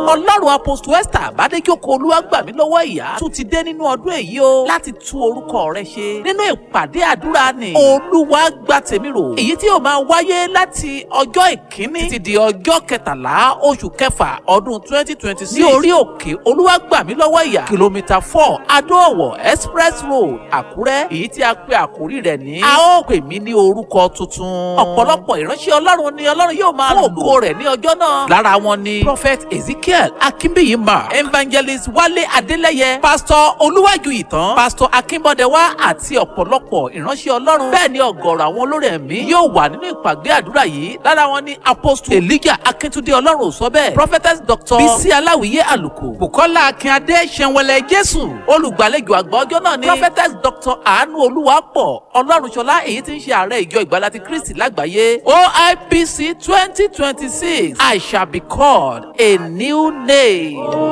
ọlọ́run apostle esther àbádéjókòó olúwàgbàmí lọ́wọ́ ìyá tún ti dé nínú ọdún èyí o láti tú orúkọ rẹ ṣe nínú ìpàdé àdúrà ni olúwa gba tèmi rò èyí tí yóò máa wáyé láti ọjọ́ ìkíní títí di ọjọ́ kẹtàlá oṣù kẹfà ọdún twenty twenty six ní orí òkè olúwàgbàmí lọ́wọ́ ìyá kìlómítà four adóòwò express road àkúrẹ́ èyí tí a pe àkórí rẹ̀ ní a ó pè mí ní orúkọ tuntun ọ̀pọ̀lọpọ̀ ìránṣẹ́ ọlọ́run ni ọlọ́run yóò máa lò ògo rẹ̀ ní ọjọ́ náà lára wọn ni prophet ezekiel akínbíyìmá evangelist wálé adélẹ́yẹ pastor olúwàjú ìtàn pastor akínbọ́dẹ̀wá àti ọ̀pọ̀lọpọ̀ ìránṣẹ́ ọlọ́run bẹ́ẹ̀ ni ọ̀gọ̀rọ̀ àwọn olórí ẹ̀mí yóò wà nínú ìpàgé àdúrà yìí lára wọn ni apostle elijah akíntúndé ọlọ́run ò sọ bẹ́ẹ̀ prophetess doctor bisi aláwìyé àlùkò bukola akínadé sẹ̀wẹ̀lẹ̀ jésù olùgbàlejò àgbà ọjọ́ náà ni prophetess doctor àánú olúwapọ̀ ọlọ́runṣọlá èyí tí ń ṣe ààrẹ ìjọ ìgbàlá ti kristi lágbàáyé oipc twenty twenty six i shall be called a new name.